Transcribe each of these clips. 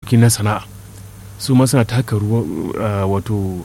harkoki na sana'a su ma suna taka ruwa wato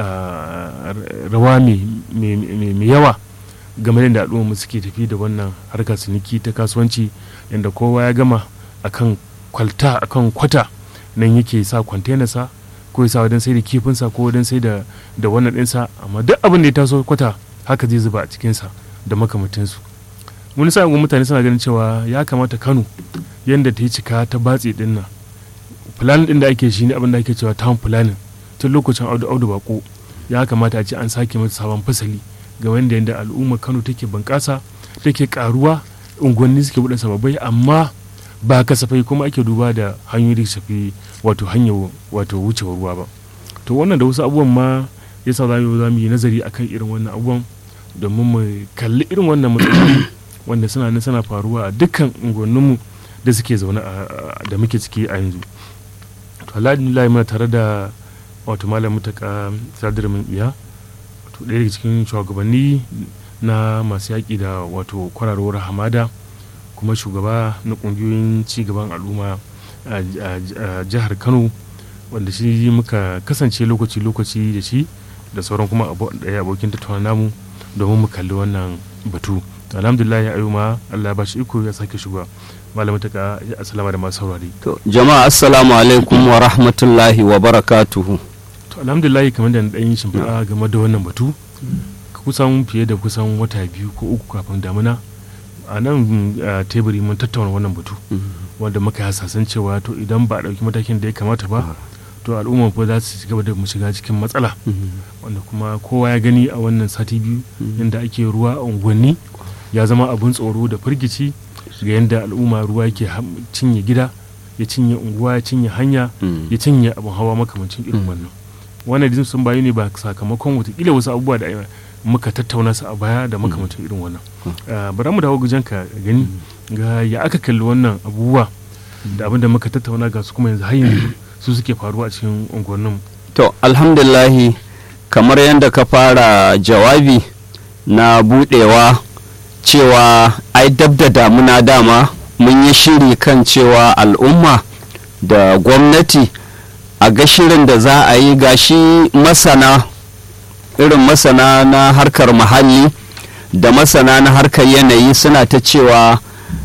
rawa mai yawa game da al'umma suke tafi da wannan harkar ciniki ta kasuwanci yadda kowa ya gama akan kwalta akan kwata nan yake sa kwantenarsa ko ya sa wajen sai da kifinsa ko wajen sai da wannan ɗinsa amma duk abin da ya taso kwata haka zai zuba a cikinsa da makamantansu wani sa'in mutane suna ganin cewa ya kamata kano yadda ta yi cika ta batse din nan planning din da ake shi ne abin da ake cewa town planning tun lokacin audu audu bako ya kamata a ce an sake mata sabon fasali ga wanda yadda al'ummar kano take bunƙasa take karuwa unguwanni suke buɗe sababai amma ba kasafai kuma ake duba da hanyoyi da shafi wato hanyar wato wucewar ruwa ba to wannan da wasu abubuwan ma yasa za mu yi nazari akan irin wannan abubuwan domin mu kalli irin wannan matsaloli wanda suna nan suna faruwa a dukkan unguwanninmu da suke zaune da muke ciki a yanzu to alhamdulillah muna tare da wato malam mutaka sadar min iya wato ɗaya daga cikin shugabanni na masu yaƙi da wato kwararowar hamada kuma shugaba na ƙungiyoyin cigaban al'umma a jihar kano wanda shi muka kasance lokaci-lokaci da shi da sauran kuma ɗaya abokin tattauna namu domin mu kalli wannan batu alhamdulillah ya ma Allah ba shi iko ya sake shiga malamin ta ya asalama da masu saurari to jama'a assalamu alaikum wa rahmatullahi wa barakatuhu to alhamdulillah kamar da dan shimfiɗa game da wannan batu kusan fiye da kusan wata biyu ko uku kafin damuna a nan teburi mun tattauna wannan batu wanda muka hasasan cewa to idan ba a ɗauki matakin da ya kamata ba to al'umma ko za su gaba da mu shiga cikin matsala wanda kuma kowa ya gani a wannan sati biyu inda ake ruwa a unguwanni ya zama abun tsoro da firgici ga yadda al'umma ruwa yake cinye gida ya cinye unguwa ya cinye hanya ya cinye abin hawa makamancin irin wannan wannan din sun bayu ne ba sakamakon watakila wasu abubuwa da muka tattauna su a baya da makamancin irin wannan bari mu dawo gujen ka gani ga ya aka kalli wannan abubuwa da abin da muka tattauna ga su kuma yanzu har yanzu su suke faruwa a cikin unguwannin to alhamdulillahi kamar yadda ka fara jawabi na budewa cewa ai dab da damuna dama mun yi shiri kan cewa al'umma da gwamnati a ga shirin da za a yi gashi masana irin masana na harkar muhalli da masana na harkar yanayi suna ta cewa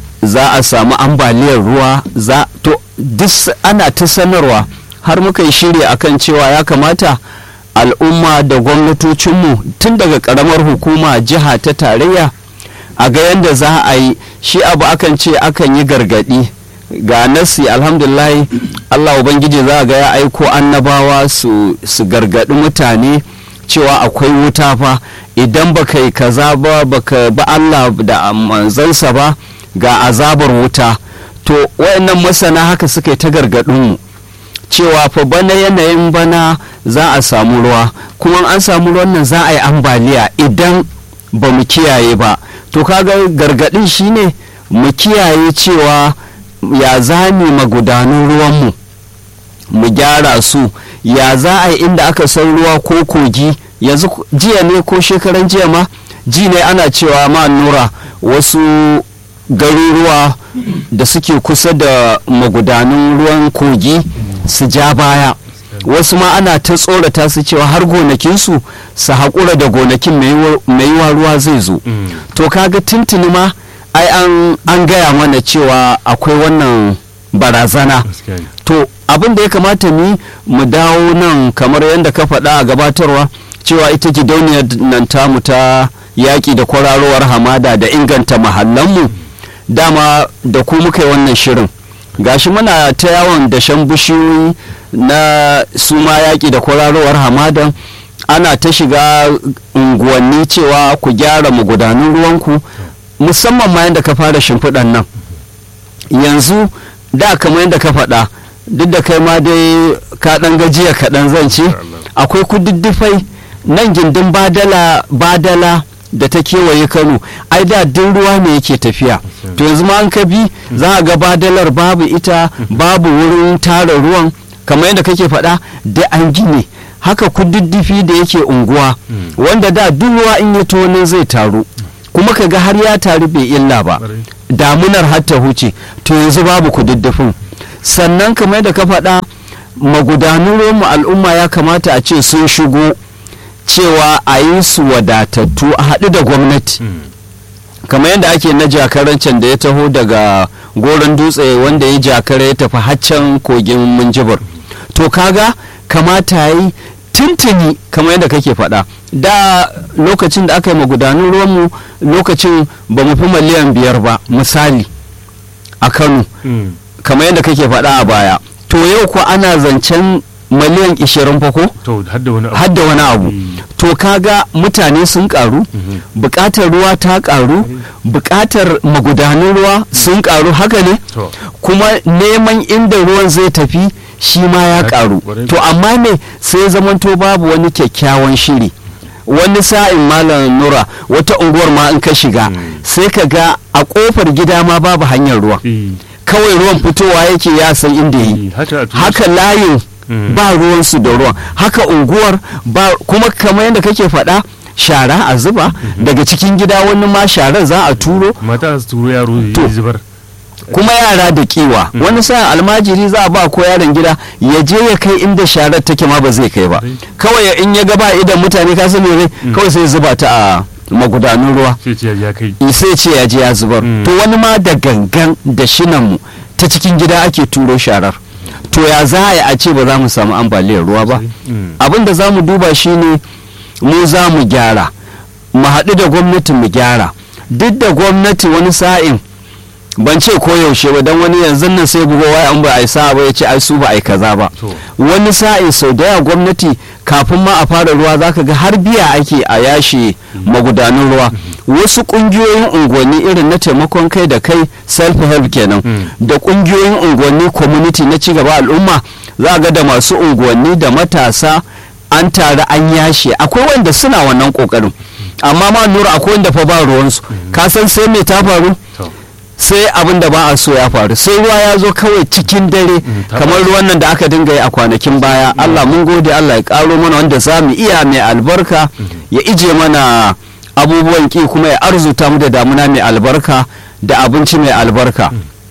za a samu ambaliyar ruwa za to duk ana ta sanarwa har muka yi shiri akan cewa ya kamata al'umma da gwamnatocinmu tun daga karamar hukuma jiha ta tarayya a ga yadda za a yi shi abu akan ce akan yi gargadi ga nasi alhamdulillah allah ubangiji za a ga ya aiko annabawa su, su gargadi mutane cewa akwai wuta fa idan baka yi kaza ba baka ba allah da manzansa ba ga azabar wuta to wayannan masana haka suka yi ta gargadinmu cewa fa bana yanayin bana za a samu ruwa kuma an samu ruwan nan za a yi ambaliya idan ba mu kiyaye ba to kaga gargadin shine mu kiyaye cewa ya zami magudanun ruwanmu mu gyara su ya za a yi inda aka san ruwa ko kogi yanzu jiya ne ko shekaran jiya ma ji ne ana cewa ma nura wasu garuruwa da suke kusa da magudanun ruwan kogi su ja baya wasu ma ana ta tsorata su cewa har gonakinsu su haƙura da gonakin mai yiwa ruwa zai zo to kaga tuntuni ma ai an gaya mana cewa akwai wannan barazana to abin da ya kamata ni mu dawo nan kamar yadda ka faɗa a gabatarwa cewa ita gidauniyar nan tamu ta yaƙi da kwararowar hamada da inganta mahallanmu dama da ku muka yi wannan shirin gashi muna ta yawon dashen bishiyoyi na su ma yaƙi da kwararowar hamadan ana ta shiga unguwanni cewa ku gyara magudanun ruwanku musamman ma yadda ka fara shimfiɗan nan yanzu da kamar yadda ka faɗa duk da kai ma dai ka ɗan gajiya kaɗan zan ce akwai kududdufai nan gindin badala badala da ta kewaye kano ai da duk ruwa ne yake tafiya to yanzu ma an ka bi za a ga badalar babu ita babu wurin tara ruwan kamar yadda kake faɗa da an gine haka kududdufi da yake unguwa wanda da duk ruwa in ya tone zai taru kuma ka ga har ya taru bai illa ba damunar har ta huce to yanzu babu kududdufin sannan kamar yadda ka faɗa magudanun ruwanmu al'umma ya kamata a ce sun shigo cewa a yi su wadatattu a haɗu da gwamnati Mm. kamar yadda ake na jakarancin da ya taho daga goron dutse wanda ya jakara ya tafi haccan kogin minjibir to kaga kamata yi tuntuni kamar yadda kake faɗa da lokacin da aka yi magudanun ruwanmu lokacin ba mu fi miliyan biyar ba misali a kano Mm. kamar yadda kake faɗa a baya to yau ko ana zancen miliyan 20 fa ko to har da wani abu har da wani abu Mm. to kaga mutane sun karu Mhm. bukatar ruwa ta karu bukatar magudanun ruwa sun karu haka ne to kuma neman inda ruwan zai tafi shi ma ya Ya karu ƙwarai to amma ne sai zamanto babu wani kyakkyawan shiri wani sa'in malam nura wata unguwar ma in ka shiga Mm. sai ka ga a kofar gida ma babu hanyar ruwa eh, kawai ruwan fitowa yake ya san inda yi eh, haka a turai haka layin Mm. ba ruwansu da ruwan haka unguwar ba kuma kamar yadda kake faɗa shara a zuba daga cikin gida wani ma sharar za a turo mata su turo yaro ya To. yi zubar kuma yara da kiwa Mm. wani sa almajiri za a ba ko yaron gida ya je ya kai inda sharar take ma ba zai kai ba Right. kawai in ya gaba idan mutane ka sani rai kawai sai zuba ta a magudanun ruwa sai ce ya kai sai ce ya je ya zubar Mm. to wani ma da gangan da shinanmu ta cikin gida ake turo sharar to ya za a yi a ce ba za mu samu ambaliyar ruwa ba Mm. abin da za mu duba shine mu za mu gyara mu haɗu da gwamnati mu gyara duk da gwamnati wani sa'in ban ce koyaushe ba don wani yanzu nan sai bugo waya an ba a yi sa'a ba ya ce ai su ba a yi kaza ba to wani sa'in sau da yawa gwamnati kafin ma a fara ruwa zaka ga har biya ake a yashe magudanun ruwa wasu kungiyoyin unguwanni irin na taimakon kai da kai self help kenan Mm. da kungiyoyin unguwanni community na cigaba al'umma za ga da masu unguwanni da matasa an tare an yashe akwai wanda suna wannan kokarin amma ma nura akwai wanda fa ba ruwansu ka san sai me ta faru to sai abin da ba a so ya faru sai ruwa ya zo kawai cikin dare ta kamar ruwan nan da aka dinga yi a kwanakin baya Allah mun gode Allah ya karo mana wanda za mu iya mai albarka ya ije mana abubuwan ki kuma ya arzuta mu da damuna mai albarka da abinci mai albarka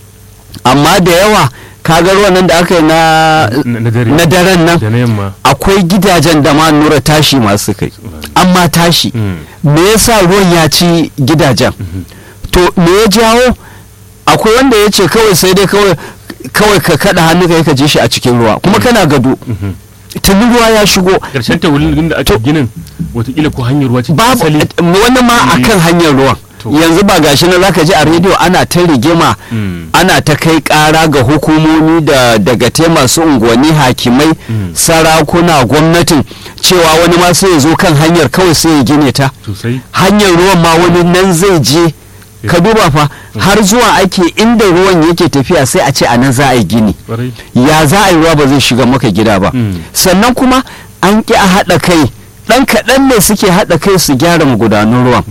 amma da yawa kaga ruwan nan da aka yi na na na dare na daren nan da na yamma akwai gidajen da ma nura tashi masu kai amma tashi Mm. me yasa ruwan ya ci gidajen to me ya jawo akwai wanda ya ce kawai sai dai kawai kawai ka kada hannu ka yi ka je shi a cikin ruwa kuma kana gado Mhm. tuni ruwa ya shigo karshen ta wurin da aka To- ginin watakila ko hanyar ruwa ce babu asali wani ma Mm. akan hanyar ruwan To. yanzu ba gashi na zaka ji a rediyo ana ta rigima Mm. ana ta kai kara ga hukumomi da daga te masu unguwanni hakimai Mm. sarakuna gwamnatin cewa wani ma sai ya zo kan hanyar kawai sai ya gine ta sosai hanyar ruwan ma wani nan zai je ka duba fa har zuwa ake inda ruwan yake tafiya sai a ce a nan za a yi gini kwarai ya za a yi ruwa ba zai shiga maka gida ba Mm. sannan kuma an ƙi a haɗa kai ɗan kaɗan ne suke haɗa kai su gyara magudanun ruwan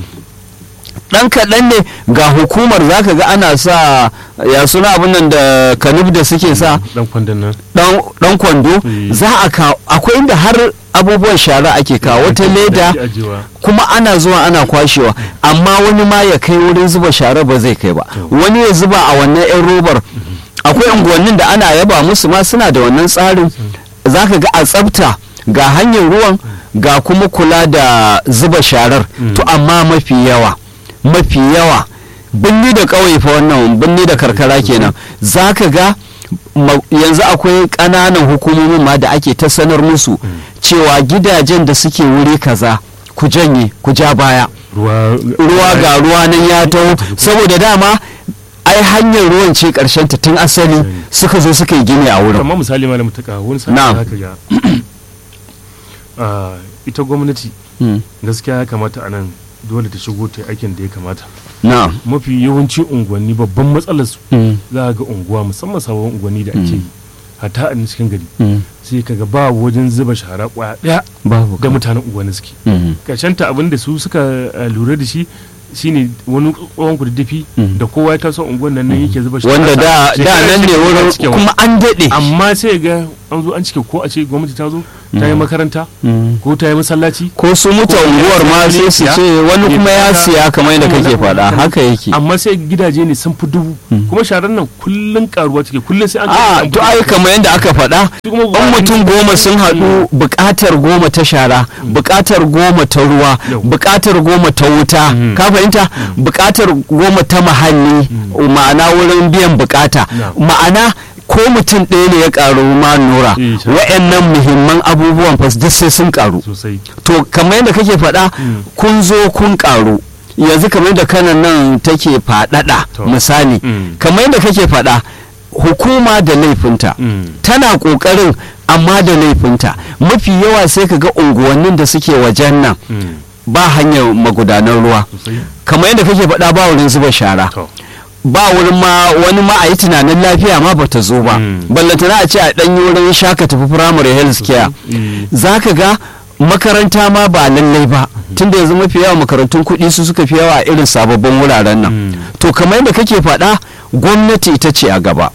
ɗan kaɗan ne ga hukumar za ka ga ana sa ya suna abin nan da kanub da suke sa dan kwandon nan ɗan ɗan kwando Mm. za a kawo akwai inda har abubuwan shara ake kawo wata Da leda ake ajiyewa. kuma ana zuwa ana kwashewa amma wani ma ya kai wurin zuba shara ba zai kai ba wani ya zuba a wannan 'yan robar akwai unguwannin da ana yaba musu ma suna da wannan tsarin za ka ga a tsafta ga hanyar ruwan ga kuma kula da zuba sharar to amma mafi yawa mafi yawa binni da ƙauye fa wannan binni da karkara kenan za ka ga ma- yanzu akwai ƙananan hukumomin ma da ake ta sanar musu cewa gidajen da suke wuri kaza ku janye ku ja baya ruwa ruwa ga ruwa nan ya taho saboda dama ai hanyar ruwan ce karshen ta tun asali suka zo suka yi gini a wurin amma misali malam mutaka wani sa'a Na'am. haka ga Ah, ita gwamnati Mm. gaskiya ya kamata a nan dole ta shigo ta yi aikin da ya kamata na'am mafi yawanci unguwanni babban matsalar su Mm. za a ga unguwa musamman sabon unguwanni da ake yi hatta a cikin gari Mm. sai kaga ba wajen zuba shara kwaya daya babu da mutanen unguwanni suke Mm. ta abin da su suka eh, lura da shi shine wani tsohon kududdufi Mm. da kowa ya taso unguwan nan nan yake zuba shara wanda da Sai da kaga nan ne shi wurin cikewa. kuma an daɗe amma sai ga an zo an cike ko a ce gwamnati ta zo ta yi makaranta Mm. ko ta yi masallaci ko su mutu Ko unguwar ma ya sai su siya, ce wani ya kuma ya siya, siya kamar yadda kake wannan- faɗa wannan- haka yake amma sai gidaje ne sun fi dubu kuma sharar nan kullun karuwa take kullun sai an a to ai kamar yadda aka faɗa Su kuma ɗan mutum goma sun haɗu buƙatar goma ta shara buƙatar goma ta ruwa Yau. buƙatar goma ta wuta Mm. ka fahimta buƙatar goma ta muhalli ma'ana wurin biyan buƙata Na. ma'ana ko mutum ɗaya ne ya ƙaru ma nura Eh, sha- wa'annan muhimman abubuwan fa duk sai sun ƙaru sosai to kamar yadda kake faɗa Mm. kun zo kun ƙaru yanzu kamar yadda kanan nan take faɗaɗa To. misali Mm. kamar yadda kake faɗa hukuma da laifinta Mm. tana ƙoƙarin amma da laifinta mafi yawa sai ka ga unguwannin da suke wajen nan Mm. ba hanyar magudanar ruwa sosai kamar yadda kake faɗa ba wurin zuba shara to ba wurin ma wani ma a yi tunanin lafiya ma bata zo ba Mm. ballantana a ce a ɗanyi wurin shaka tafi firamare health care Eh, za ka ga makaranta ma ba lallai ba tunda yanzu mafi yawa makarantun kuɗi su suka fi yawa a irin sababbin wuraren nan Mm. to kamar yadda kake faɗa gwamnati ita ce a gaba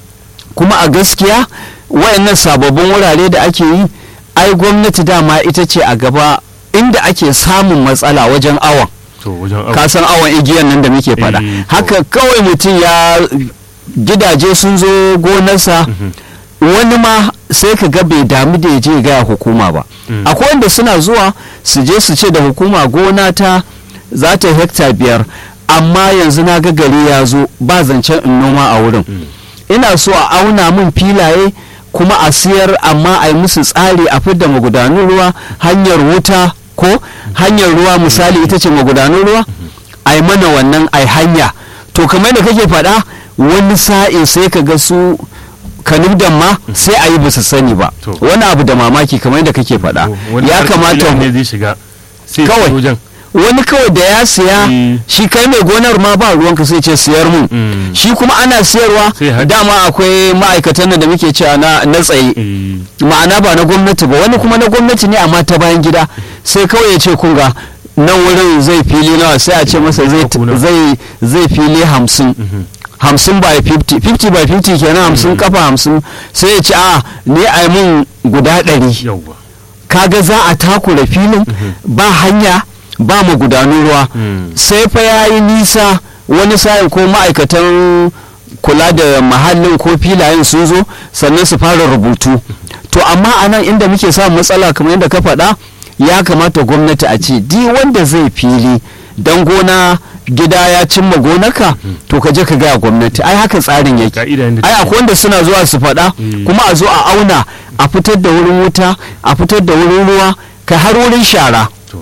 kuma a gaskiya wayannan sababbin wurare da ake yi ai gwamnati dama ita ce a gaba inda ake samun matsala wajen awon to wajen abu ka san awon igiyan nan da muke faɗa Eh, to. haka kawai mutum ya gidaje sun zo gonarsa wani ma sai ka ga bai damu da ya je ya gaya hukuma ba Mm. akwai wanda suna zuwa su je su ce da hukuma gona ta za ta hekta biyar amma yanzu na ga gari ya zo ba zancen in noma a wurin ina so a auna min filaye kuma a siyar amma a yi musu tsari a fidda magudanun ruwa hanyar wuta ko hanyar ruwa misali ita ce magudanun ruwa a yi mana wannan a hanya to kamar da kake faɗa wani sa'in sai ka ga su kanubdan ma sai a yi ba su sani ba To. wani abu da mamaki kamar da kake faɗa wani ya harkar kamata filin ne zai shiga sai ya Kawai. shiga wajen wani kawai da ya siya Mm. shi kai mai gonar ma ba ruwanka sai ce siyar mun Mm. shi kuma ana siyarwa Sai haɗi. dama akwai ma'aikatan nan da muke cewa na na tsaye Eh, ma'ana ba na gwamnati ba wani kuma na gwamnati ne amma ta bayan gida sai kawai ya ce kunga nan wurin zai fili nawa sai a ce masa zai Kuna. zai zai fili hamsin mhm. hamsin by 50 50 by 50 kenan hamsin kafa hamsin sai ya ce a ni a yi mun guda ɗari yawwa kaga za a takura filin ba hanya ba magudanun ruwa Mm. sai fa ya yi nisa wani sa'in ko ma'aikatan kula da mahallin ko filayen sun zo sannan su fara rubutu to amma a nan inda muke samun matsala kamar yadda ka faɗa ya kamata gwamnati a ce di wanda zai fili dan gona gida ya cimma gonaka to ka je ka gaya gwamnati ai haka tsarin yake ka'ida yadda ai take. akwai wanda suna zuwa su faɗa Mm. kuma a zo a auna a fitar da wurin wuta a fitar da wurin ruwa ka har wurin shara To.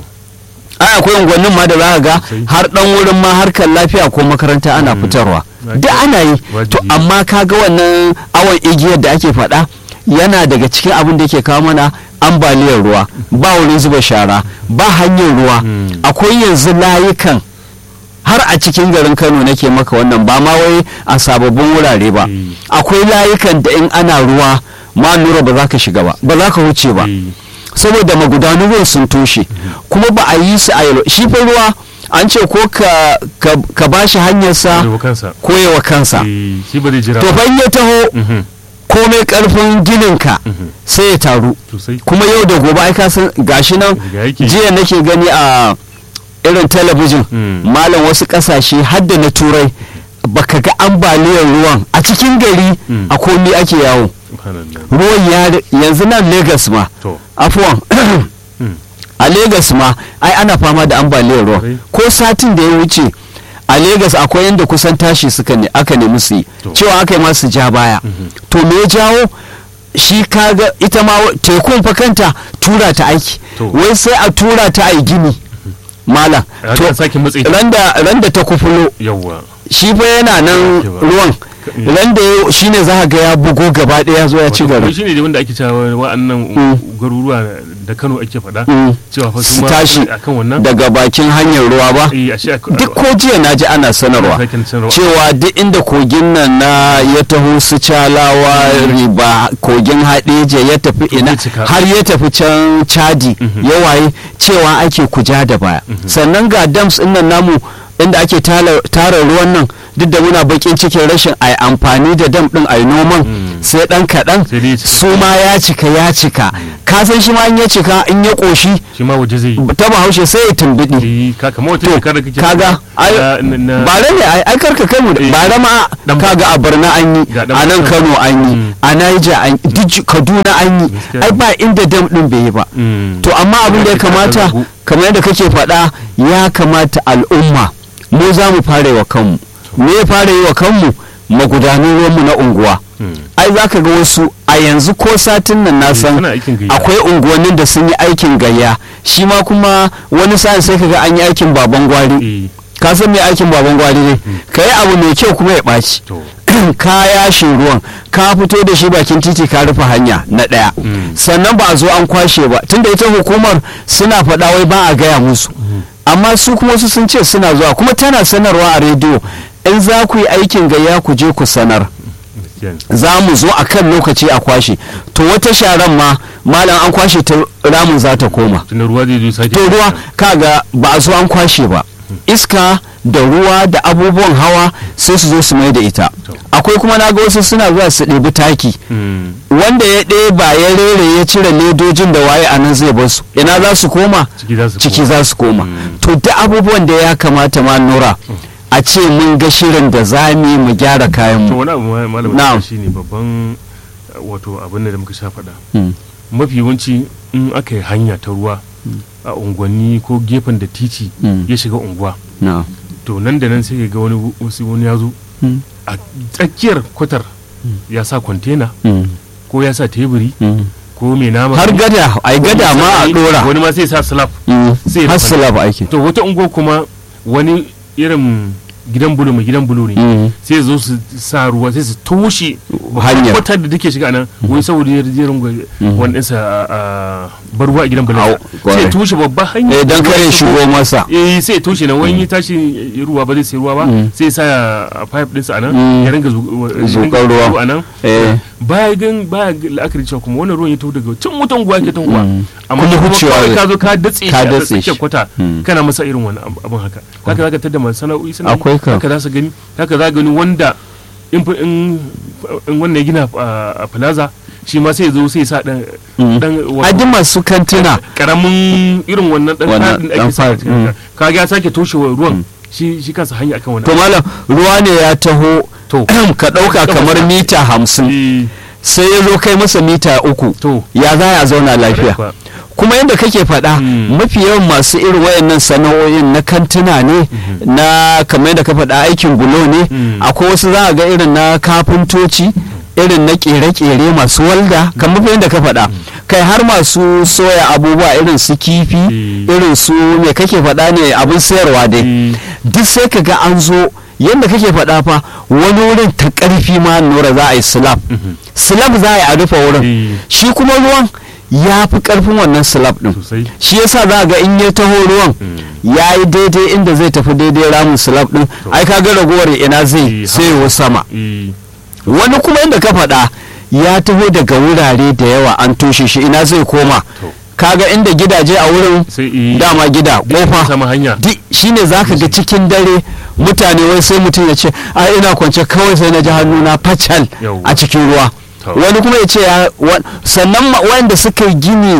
ai akwai unguwannin ma da za ka ga Sosai. har dan wurin ma harkar lafiya ko makaranta ana Mm. fitarwa Wajibi. duk ana yi Wajibi. to amma ka ga wannan awon igiyar da ake faɗa yana daga cikin abin da ke kawo mana ambaliyar ruwa ba wurin zuba shara ba hanyar ruwa Mm. akwai yanzu layukan har a cikin garin kano nake maka wannan ba ma wai a sababbin wurare ba Mm. akwai layukan da in ana ruwa ma nura ba za ka shiga ba ba za ka wuce ba Eh, saboda magudanun ruwan sun toshe kuma ba a yi su a yalo shi fa ruwa an ce ko ka, ka, ka ba shi hanyarsa da kansa ko yawa kansa Eh, shi ba zai jira to ba. fa in ya taho Mhm, komai karfin gininka mhm. sai ya taru sosai kuma yau da gobe ai ka san gashi nan Riga yake. jiya nake gani a irin talabijin Mm. malam wasu kasashe hadda na turai baka ga ambaliyar ruwan a cikin gari Mm. a komi ake yawo Subhanallah. ruwan ya yanzu nan Legas ma to afuwan Mm. a Legas ma ai ana fama da ambaliyar ruwa Kwarai. ko satin da ya wuce a Legas akwai yadda kusan tashi suka ne aka nemi su yi To. cewa aka yi masu ja baya to me ya jawo shi kaga ita ma wa- tekun fa kanta tura ta aiki To. wai sai a tura ta a gini malam Ya to ka sake matse ta. randa randa ta kufulo yawwa shi fa yana nan Ya ba. ruwan Mm. randa ya- shine za ka ga ya bugo gaba ɗaya ya zo ya ci Wato, gari shi ne wanda ake cewa wa'annan Mm. garuruwa da Kano ake faɗa Mm. cewa fa su su ma tashi akan wannan daga bakin hanyar ruwa ba eh ashe ak- duk ko jiya na ji ana sanarwa Ana sakin sanarwa. cewa duk inda kogin nan na ya taho su calawa riba kogin haɗeje ya tafi ina zai cika. har ya tafi can chadi Mhm. ya waye cewa ake kuja da baya sannan ga dams ɗin nan namu inda ake tala- tara ruwan nan duk da muna bakin cikin rashin a amfani da dam ɗin a noman Mm. sai ɗan kaɗan Sai dai ya cika. su ma ya cika ya cika ka ka san shi ma in ya cika in ya koshi shi ma waje zai yi ta bahaushe sai ya tumbiɗi Eh, ka kamar wata To, shekara kake kaga, ai, na- na- na- bare ne ai ai karka kai mu Eh. bare ma Dan kaga a Borno an yi Ga dan a nan Borno. Kano an yi Mm. a Niger an yi duk Kaduna an yi Gaskiya. ai ba inda dam din bai yi ba Mm. to amma abin da ya Ake ta kamata ragu. kamar yadda kake faɗa ya kamata al'umma mu za mu fara yi wa kanmu me ya fara yi wa kanmu magudanan ruwanmu na unguwa Mm. ai za ka ga wasu a yanzu ko satin nan na Eh, san suna aikin gayya. akwai unguwannin da sun yi aikin gayya shi ma kuma wani sa'in sai ka ga an yi aikin baban gwari Eh, ka san me aikin baban gwari ne ka yi abu mai kyau kuma ya ɓaci to ka yashe ruwan ka fito da shi bakin titi ka rufe hanya na ɗaya Mm. sannan ba a zo an kwashe ba tunda ita hukumar suna faɗa wai ba a gaya musu amma su kuma su sun ce suna zuwa kuma tana sanarwa a rediyo in za ku yi aikin gayya ku je ku sanar gaskiya ne. za mu zo a kan lokaci a kwashe to wata sharan ma malam an kwashe ta ramin za ta koma tunda ruwa zai zo sake to ruwa kaga ba a zo an kwashe ba iska da ruwa da abubuwan hawa sai su zo su mai da ita akwai kuma na ga wasu suna zuwa su ɗebi taki Mm. wanda ya ɗeba ya rere ya cire ledojin da waye a nan zai bar su ina za su koma ciki za su ciki koma. za su koma Mm. to duk abubuwan da ya kamata ma nura a ce mun ga shirin da za mu yi mu gyara kayan to mu wani abu ma- malam Na'am. shi ne babban uh, wato abin da muka sha faɗa Mm. mafi yawanci in aka yi hanya ta ruwa a unguwanni ko gefen da titi Mm. ya shiga unguwa na to nan da nan sai ka ga wani wasu wani ya zo Mm. a tsakiyar kwatar ya sa kwantena Mm. ko ya sa teburi Mm. ko mai nama har gada ai gada ma a dora wani ma sai sa slab Mm. sai ya har rufa. salab ake to wata unguwa kuma wani irin gidan bulo mai gidan bulo ne Mm. sai zo su sa ruwa sai su toshe Hanyar. kwatar da take shiga nan wai saboda ya jerin wani ɗinsa a bar ruwa a gidan bulo Au, sai kwarai. ya toshe babban hanya eh dan kare shigo masa eh sai ya toshe nan wani ya tashi ruwa ba zai sai ruwa ba Mm. sai ya sa a pipe ɗinsa a nan Mm. ya ringa zu- ya Zuƙar ringa ruwa. zuwa a nan eh baya gan baya ga la'akari cewa kuma wannan ruwan ya taho daga can wutan guwa ke tanguwa Mm. amma Kuma kuma wucewa kawai zai- ka zo ka datse shi ka a datse tsakiyar shi. kwata Mm. kana masa irin wani ab- abin haka haka zaka tada masu sana'o'i suna yi, Akwai ka. haka za su gani haka za gani wanda in fa- in in wannan ya gina a a plaza shi ma sai ya zo sai ya sa dan Mm. dan wato- adi masu kantuna karamin irin wannan dan Wannan fadin da dan ake sa a fad, cikin mm. haka. kaga ya sake toshewa ruwan shi shi kansa hanya akan to wannan malam ruwa ne ya taho To. ka ɗauka kamar mita hamsin Eh, sai ya zo kai masa mita uku to ya za a zauna lafiya kwa- kuma yadda kake faɗa Mm. mafi yawan masu irin wayannan sana'o'in na kantuna ne na kamar yadda ka faɗa aikin bulo ne Mm. akwai wasu za a ga irin na kafintoci irin na ƙere-ƙere masu walda kamar yadda ka faɗa kai har masu soya abubuwa irin su kifi Mm. irin su me kake faɗa ne abin sayarwa dai Mm. duk sai ka ga an zo yadda kake faɗa fa wani wurin ta ƙarfi ma nura za a yi slab Mhm. slab za a yi a rufe wurin Eh, shi kuma ruwan ya fi ƙarfin wannan slab ɗin sosai shi yasa za ga in ya taho ruwan Mm. ya yi daidai inda zai tafi daidai ramin slab ɗin ai ka ga ragowar ina zai Eh, sai yiwu sama Eh, wani kuma inda ka faɗa ya taho daga wurare da yawa an toshe shi ina zai koma To. kaga inda gidaje a wurin sai eh, dama gida duk ya kofa sama hanya di shine zaka ga cikin dare mutane wai sai mutum ya ce a ina kwance kawai sai na ji hannuna facal Yawwa. a cikin ruwa To. wani kuma ya ce ya wa- sannan ma- wanda suka yi gini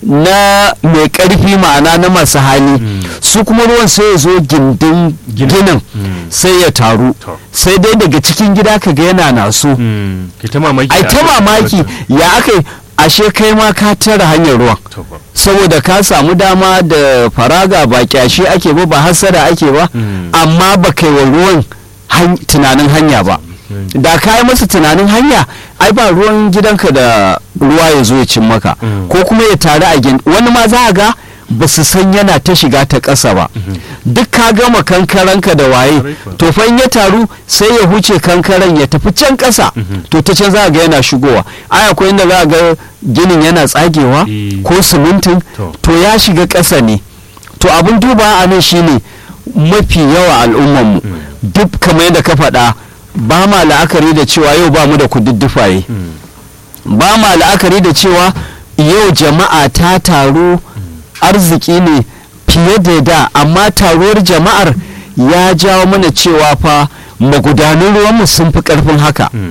na mai karfi ma'ana na masu hali Mm. su kuma ruwan sai ya zo gindin Ginin. ginin Mm. sai ya taru To. sai dai daga cikin gida ka ga yana naso Mm, ke ta mamaki ai da ta aka- mamaki ya aka yi ashe kai ma ka tara hanyar ruwan To fa. saboda ka samu dama da faraga ba kyashi ake ba ba hasada ake ba Mm. amma ba kai wa ruwan han- tunanin hanya ba Mm. da ka yi masa tunanin hanya ai ba ruwan gidanka da ruwa ya zo ya cin maka Mm. ko kuma ya taru a gin wani ma za a ga ba su san yana ta shiga ta ƙasa ba duk ka gama kankaranka da waye Kwarai kuwa. to fa in ya taru sai ya huce kankaren ya tafi can ƙasa Mhm. to ta can za a ga yana shigowa ai akwai inda za a ga ginin yana tsagewa Eh. ko simintin To. to ya shiga ƙasa ne to abin duba a nan shine mafi yawa al'ummanmu duk kamar yadda ka faɗa ba ma la'akari da cewa yau ba mu da kududdufaye Mm. ba ma la'akari da cewa yau jama'a ta taru arziki ne fiye da da amma taruwar jama'ar ya jawo mana cewa fa magudanan ruwanmu sun fi karfin haka Mm.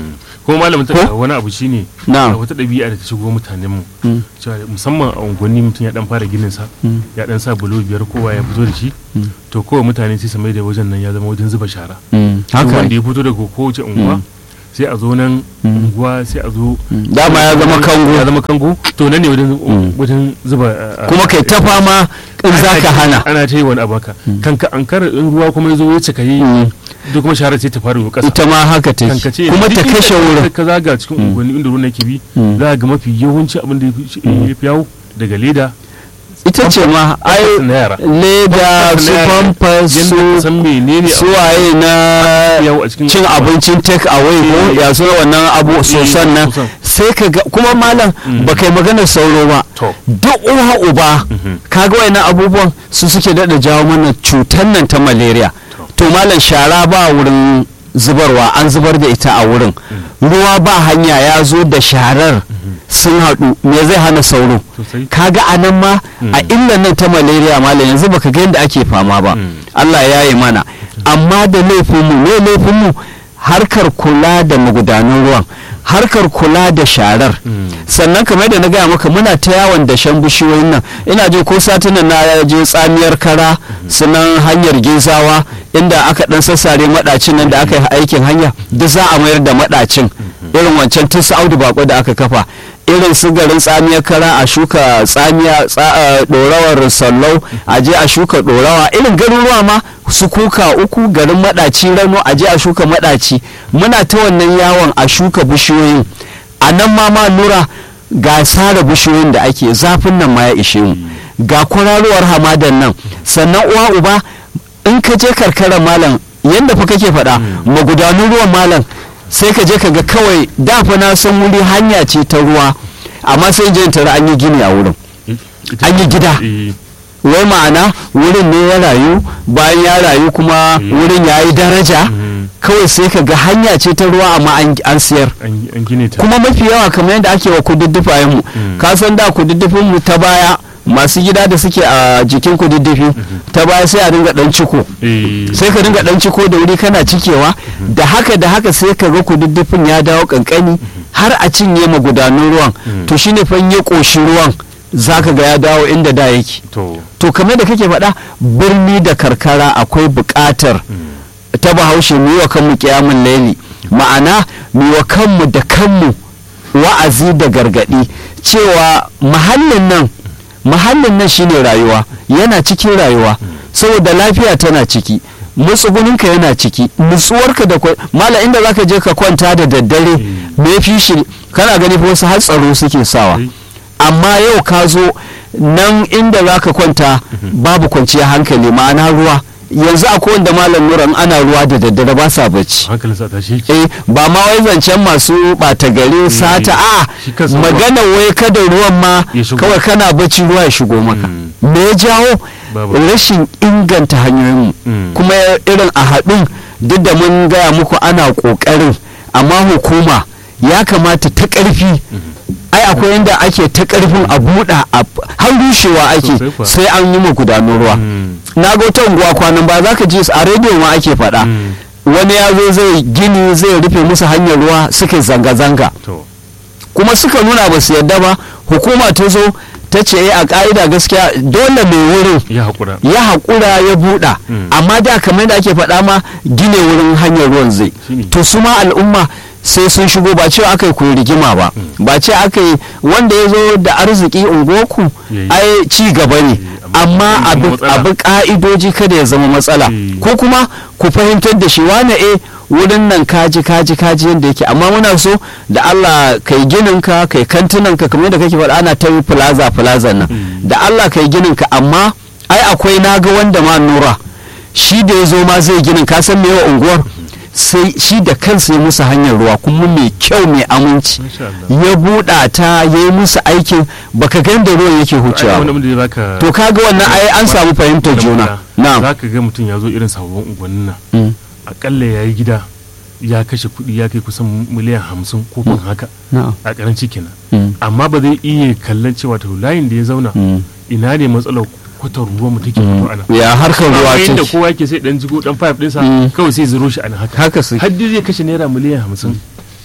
ko malamin ta Ko? wani abu shine Na'am. a wata ɗabi'a da ta shigo mutanen mu Mm. cewa musamman a unguwanni mutum ya dan fara ginin sa Mm. ya dan sa bulo biyar kowa ya fito da shi to kowa mutane sai su mai da wajen nan ya zama wajen zuba shara Mm. Duk haka wanda ne. ya fito daga kowace unguwa sai a zo nan unguwa sai a zo dama ya zama ya kango zama kango to nan ne wajen wajen zuba a- a- kuma kai ta fama in za ka hana ana ta yi wani abu haka kanka an kara in ruwa kuma ya zo ya cika yi Mm. duk kuma shara sai ta fara yi kasa ita ma haka take kanka ce kuma duk ta inda kashe ka- wurin ka zaga cikin unguwanni inda ruwan yake bi Mm. za ga mafi yawanci abin da ya fi- ya fi yawo daga leda ita ce ma ai na yara leda su pampas yanda ka su san menene su waye na yawo a cikin cin abincin take away ko Eh. ya suna wannan abu sosan nan sosan. sai ka ga kuma malam ba kai maganar sauro ba To. duk uwa uba kaga wayannan abubuwan su suke dada jawo mana cutar nan ta malaria to malam shara ba wurin zubarwa an zubar da ita a wurin ruwa ba hanya ya zo da sharar sun haɗu me zai hana sauro Sosai. kaga a nan ma a illan nan ta malaria malam yanzu baka ga yadda ake fama ba Allah ya yi mana amma da laifinmu ne laifinmu harkar kula da magudanun ruwan harkar kula da sharar sannan kamar yadda na gaya maka muna ta yawon dashen bishiyoyin nan ina je ko satunan na je tsamiyar kara sunan hanyar gizawa inda aka dan sassare madacin nan da aka yi aikin hanya duk za a mayar da madacin irin wancan tun su audu bako da aka kafa irin su garin tsamiyar kara a shuka tsamiya tsa- eh, dorawar sallau a je a shuka dorawa irin garuruwa ma su kuka uku garin madaci rano a je a shuka madaci muna ta wannan yawon a shuka bishiyoyin a nan ma ma nura ga sare bishiyoyin da ake zafin nan ma ya ishe mu ga kwararowar hamadan nan sannan uwa uba in ka je karkarar malam yadda fa kake faɗa magudanun ruwan malam sai ka je ka ga kawai dafa na san wuri hanya ce ta ruwa amma sai je in tara an yi gini a wurin an yi gida Eh, wai ma'ana wurin ne ya rayu bayan ya rayu kuma wurin ya yi daraja mhm. kawai sai ka ga hanya ce ta ruwa amma an- an siyar an an gine ta kuma mafi yawa kamar yadda ake wa kududdufayen mu ka san da kududdufin mu ta baya masu gida da suke a jikin kududdufi ta baya sai a dinga dan ciko Eh, sai ka dinga dan ciko da wuri kana cikewa da haka da haka sai ka ga kududdufin ya dawo kankani har a cinye magudanun ruwan to shine fa in ya koshi ruwan zaka ga ya dawo inda da yake to to kamar da kake faɗa birni da karkara akwai buƙatar ta bahaushe mu yi wa kanmu kiyamun laili ma'ana mu yi wa kanmu da kanmu wa'azi da gargaɗi cewa mahallin nan mahallin nan shine rayuwa yana cikin rayuwa saboda lafiya tana ciki matsuguninka yana ciki nutsuwarka da kwa mala inda zaka je ka kwanta da daddare me fi shi kana gani fa wasu har tsaro suke sawa Eh. amma yau ka zo nan inda za ka kwanta babu kwanciyar hankali ma'ana ruwa yanzu akwai wanda malam nuran ana ruwa da daddare ba sa bacci hankalin sa tashi yake eh ba ma wai zancen masu ɓata gari sata a shi kansa ruwa. magana wai kada ruwan ma Ya shigo. kawai kana bacci ruwa ya shigo maka Mm. me ya jawo Babu. rashin inganta hanyoyinmu Mm. kuma irin a haɗin duk da mun gaya muku ana ƙoƙarin amma hukuma ya kamata ta ƙarfi ai akwai inda ake ta ƙarfin a buɗa a- har rushewa ake Sosai kuwa. sai an yi magudanun ruwa Mm. na ga wata unguwa kwanan ba za ka ji su a rediyo ma ake faɗa Mm. wani ya zo zai gini zai rufe musu hanyar ruwa suka yi zanga-zanga to kuma suka nuna ba su yadda ba hukuma ta zo ta ce "Eh, a ka'ida gaskiya dole mai wurin ya haƙura ya haƙura ya buɗa Mm. amma da kamar da ake faɗa ma gine wurin hanyar ruwan zai Shine. to su ma al'umma sai sun shigo ba cewa aka yi ku rigima ba ba ce aka yi wanda ya zo da arziki unguwarku Yayi. ai ci gaba ne amma amma ya zama abu matsala. abu ka'idoji kada ya zama matsala Mm. ko kuma ku fahimtar da shi wane e wurin nan kaji kaji kaji yadda yake amma muna so da Allah kai ginin ka kai kantinan ka kamar yadda kake faɗa ana ta yi plaza plaza nan da Allah kai ginin ka amma ai akwai naga wanda ma nura shi da ya zo ma zai ginin ka san me wa unguwar sai shi da kansa ya musu hanyar ruwa kuma mai kyau mai aminci Masha Allah. ya buɗa ta ya yi musu aikin baka ga da ruwan yake ai hucewa wani ba. abin da zai baka to kaga wannan ai an samu fahimtar juna na'am za ka ga mutum ya zo irin sababbin unguwannin nan Mm. akalla ya yi gida ya kashe kuɗi ya kai kusan miliyan hamsin ko kun haka na'am a karanci kenan Mm. amma ba zai iya kallon cewa to layin da ya zauna Mm. ina ne matsalar kwatar ruwa mu take fito ana ya harkar ruwa yayin da ce kowa yake sai dan jigo dan pipe ɗinsa Mm. kawai sai zuro shi ana haka haka su har dai zai kashe naira miliyan hamsin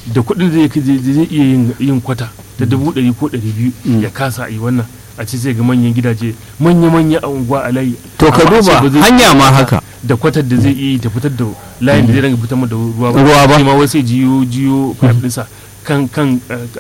da kuɗin da zai iya yin kwata da dubu ɗari ko ɗari biyu ya kasa a yi wannan a ce zai ga manyan gidaje manya-manya a unguwa a layi to ka duba hanya ma haka da kwatar da zai iya ta fitar da layin da zai ranga fitar da ruwa ba ruwa ba ma wai sai jiyo jiyo pipe ɗinsa kan kan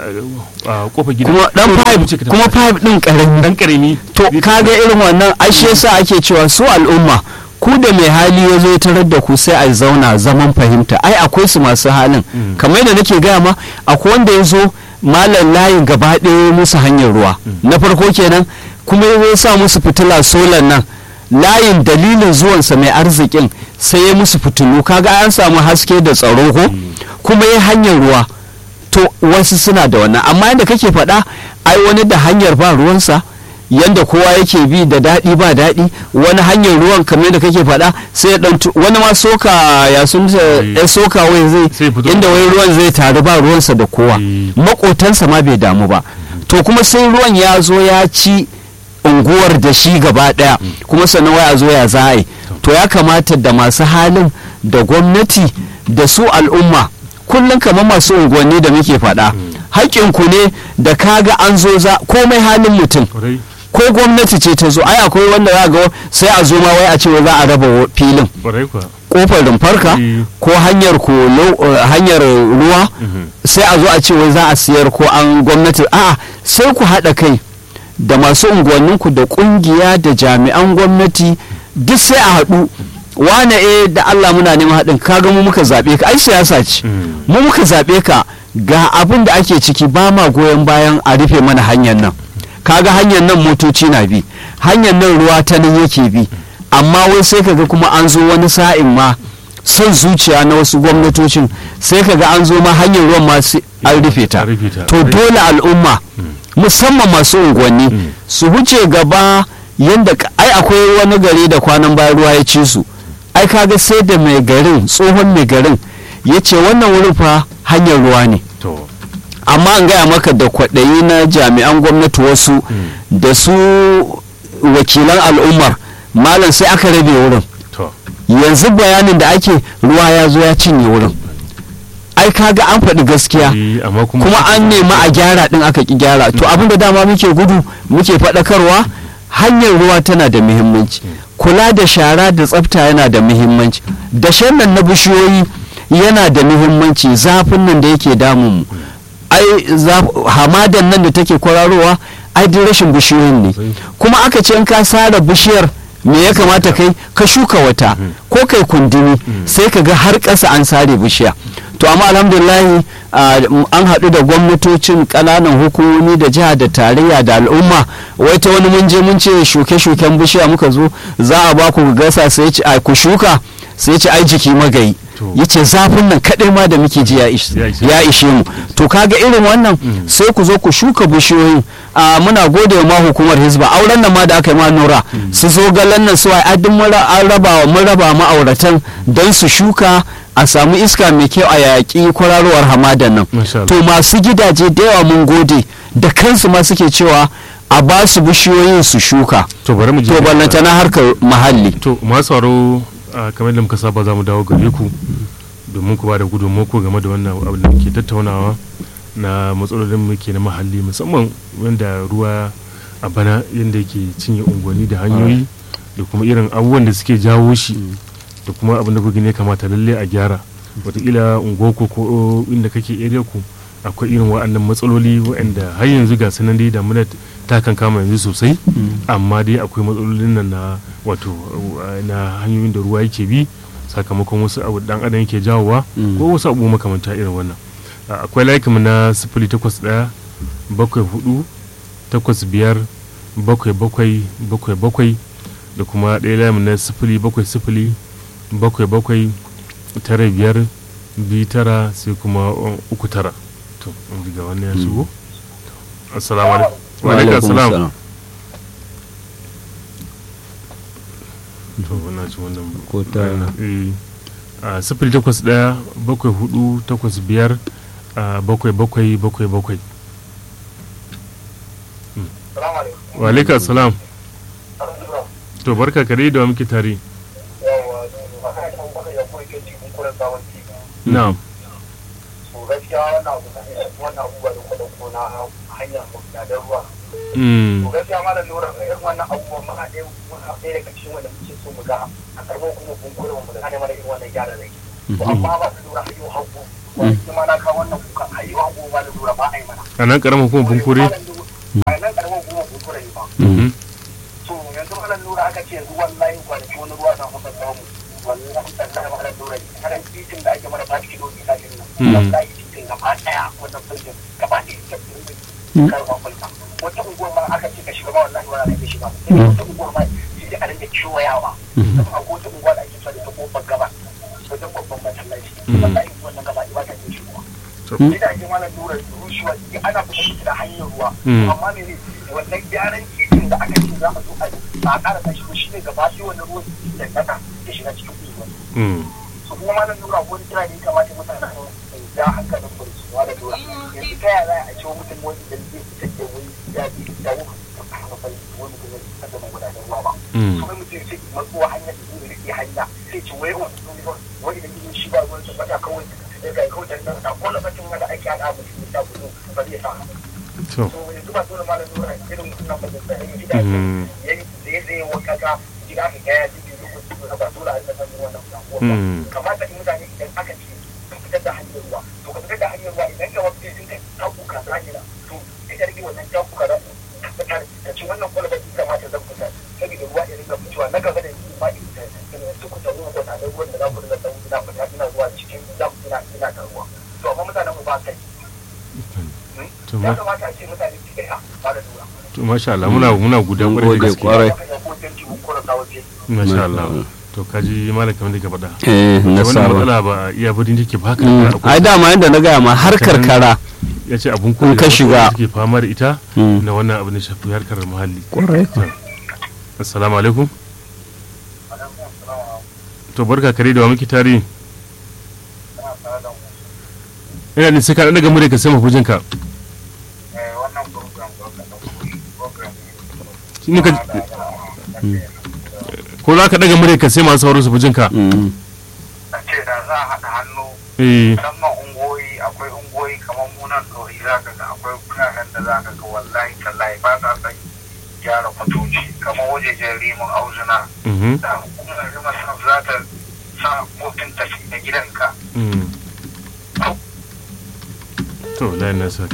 kofa gida kuma dan pipe kuma pipe din karami dan karami to kaga irin wannan ashe yasa ake cewa su al'umma ku da mai hali ya zo tarar da ku sai a zauna zaman fahimta ai akwai su masu halin kamar yadda nake gaya ma akwai wanda ya zo malam layin gaba ɗaya musu hanyar ruwa na farko kenan kuma ya sa musu fitila solar nan layin dalilin zuwansa mai arzikin sai ya musu fitilu kaga an samu haske da tsaro ko kuma ya hanyar ruwa to wasu suna da wannan amma yadda kake faɗa ai wani da hanyar ba ruwansa yanda kowa yake bi da daɗi ba daɗi wani hanyar ruwan kamar da kake faɗa sai ya ɗan wani ma soka ya sun ya soka wai zai inda wai ruwan zai taru ba ruwansa da kowa makotansa ma bai damu ba to kuma sai ruwan ya zo ya ci unguwar da shi gaba ɗaya kuma sannan wai a zo ya za to ya kamata da masu halin da gwamnati da su al'umma kullum kamar masu unguwanni da muke faɗa haƙƙinku ne da kaga an zo za komai halin mutum ko gwamnati ce ta zo ai akwai wanda za ga sai a zo ma wai a ce za a raba filin kofar rumfarka ko hanyar kolo hanyar ruwa sai a zo a ce wai za a siyar ko an gwamnati a'a sai ku haɗa kai da masu unguwanninku da ƙungiya da jami'an gwamnati duk sai a haɗu wane eh da Allah muna neman haɗin kaga mu muka zaɓe ka ai siyasa ce mu muka zaɓe ka ga abin da ake ciki ba ma goyon bayan a rufe mana hanyar nan kaga hanyar nan motoci na bi hanyar nan ruwa ta nan yake bi amma wai sai kaga kuma an zo wani sa'in ma son zuciya na wasu gwamnatocin sai kaga an zo ma hanyar ruwan ma an rufe ta to dole al'umma musamman masu unguwanni su huce gaba yadda ai akwai wani gari da kwanan bayan ruwa ya ci su ai kaga sai da mai garin tsohon mai garin ya ce wannan wurin fa hanyar ruwa ne amma an gaya maka da kwaɗayi na jami'an gwamnati wasu da su wakilan al'ummar malam sai aka rabe wurin yanzu bayanin da ake ruwa ya zo ya cinye wurin ai kaga an faɗi gaskiya kuma an nema a gyara ɗin aka ki gyara to abin da dama muke gudu muke faɗakarwa hanyar ruwa tana da muhimmanci kula da shara da tsafta yana da muhimmanci dashen nan na bishiyoyi yana da muhimmanci zafin nan da yake damun ai hamadan nan da take kwararowa ai duk rashin bishiyoyin ne kuma aka ce in ka sare bishiyar me ya kamata kai ka shuka wata ko kai kundini sai ka ga har ƙasa an sare bishiya to amma alhamdulillah an haɗu da gwamnatocin ƙananan hukumomi da jiha da tarayya da al'umma wai ta wani mun je mun ce shuke-shuken bishiya muka zo za a ba ku gasa sai ce ku shuka sai ce ai jiki magayi ya ce zafin nan kaɗai ma da muke ji ya ishe mu to kaga irin wannan sai ku zo ku shuka bishiyoyin muna gode wa hukumar hizba auren nan ma da aka yi ma nura su zo galan nan su ai duk mun raba mun raba ma'auratan don su shuka a samu iska mai kyau a yaƙi kwararowar hamadan nan to masu gidaje da yawa mun gode da kansu ma suke cewa a ba su bishiyoyin su shuka to bari mu to ballanta na harkar muhalli to masu sauraro kamar da muka saba za mu dawo gare ku domin ku ba da gudunmako game da wannan abu da muke tattaunawa na matsalolin muke na muhalli musamman wanda ruwa a bana yadda yake cinye unguwanni da hanyoyi da kuma irin abubuwan da suke jawo shi da kuma abin da kuka ne kamata lalle a gyara wataƙila unguwarku ko inda kake area ku akwai irin wa'annan matsaloli wa'anda har yanzu ga sanan dai damuna ta kan kama yanzu sosai amma dai akwai matsalolin nan na wato na hanyoyin da ruwa yake bi sakamakon wasu abu dan adam yake jawowa ko wasu abu makamanta irin wannan akwai layukan na sifili takwas ɗaya bakwai hudu takwas biyar bakwai bakwai bakwai bakwai da kuma ɗaya layin na sifili bakwai sifili bakwai bakwai tara biyar biyu tara sai kuma uku tara to in ga wani ya shigo assalamu alaikum wa alaikum assalam to wannan ci wannan ko ta a sifili takwas ɗaya bakwai hudu takwas biyar bakwai bakwai bakwai bakwai wa alaikum assalam to barka kare da muke tare na'am to gaskiya wannan abu wannan abubuwa da kuma ko na hanyar magudanar ruwa Mm. to gaskiya ma da lura ga irin wannan abubuwan ma a ɗaya muna ɗaya daga cikin wanda muke so mu ga a karɓar kuma bunkurin mu da gane mana irin wannan gyara rai to amma ba su lura hayyo hagu wani kuma na kawo wannan kuka hayyo hagu ba da lura ba a yi mana a nan karamin kuma bunkure a nan karamar kuma bunkure ne ba Mhm. to yanzu malam lura aka ce yanzu wallahi kwanaki wani ruwa na kusa samu wallahi tallahi malam lura ne karan titin da ake mana ba shi kilo ina din Mm. nan wallahi titin gaba daya wannan fulgin gaba ɗaya ta fulgin karfa fulka wata unguwar ma aka ce ka shiga ba wallahi ba za ka shiga ba sai wata unguwar ma sai dai a rinka kewayawa kuma a wata unguwa da ake tsare ta kofar gaba wajen babban masallaci wallahi wannan gaba ɗaya ba ta iya shigowa To. sai da ake malam lura rushewa ana fitar da hanyar ruwa Mm. amma ne ne wannan gyaran titin da aka ce za a zo a a ƙara tashi ko shi ne gaba sai wannan ruwan da kasa ya shiga cikin unguwa Mm. su kuma malam lura ko wani kira ne ya kamata mutane su ja hankalin ku su wala lura yanzu ta yaya za a ce wa mutum wani da zai fitar da wani ya bi da wani wani mutum zai fitar da magudanar ruwa ba Mm. kuma mutum sai matsuwa hanyar da zai rike hanya sai ce wai wani wani da yin shi ba ruwan sa bata kawai da ga kawai da nan ko lokacin wanda ake hada mutum da gudu ba zai sa To. to yanzu ba dole malam lura irin wannan ba da yin gida Mm. yayi zai zai wanka ga gida ka ga ya ji lokacin da ba dole a rika sanin wannan abubuwa Mm. kamata in mutane idan aka ce sun fitar da hanyar ruwa to ka fitar da hanyar ruwa idan ga wasu sun kai takuka za ni to sai ka rage wannan takuka za ka fitar da ci wannan kwalba din kamata zan fitar saboda ruwa ya rinka fitowa na gaba da ni ma in ta su ku tawo ko ta da ruwan da za ku rinka tawo ina fita ina zuwa cikin dam ina ina ta ruwa to amma mutanen mu ba kai To ya ma- kamata a ce mutane su kai ba da lura to masha Allah muna muna gudan Mun kwarai da gode gaske. kwarai. ko tanti ko kora ta waje Masha Allah. To kaji malam kamar da ka faɗa. eh wannan nasara matsala ba a iya birnin take ba haka Mm. akwai- ai dama yadda na gaya ma har Kaman- karkara ya ce abun in ka shiga. suke fama da ita Mm. na wannan abin da shafi harkar muhalli kwarai assalamu alaikum to barka kare da wa muke tare ina ne sai ka daga mure ka sai mafujin ka wannan program program shi ne ka ko za ka daga mure ka sai masu sauraro su fujin ka Mm. a ce da za a haɗa hannu eh musamman ungoyi akwai ungoyi kamar munan ɗori za ka ga akwai kunanen da za ka ga wallahi tallahi ba sa son gyara kwatoci kamar wajejen rimin auzuna mhm da hukumar rimar za ta sa kotun tafi da gidanka mm to layin nasa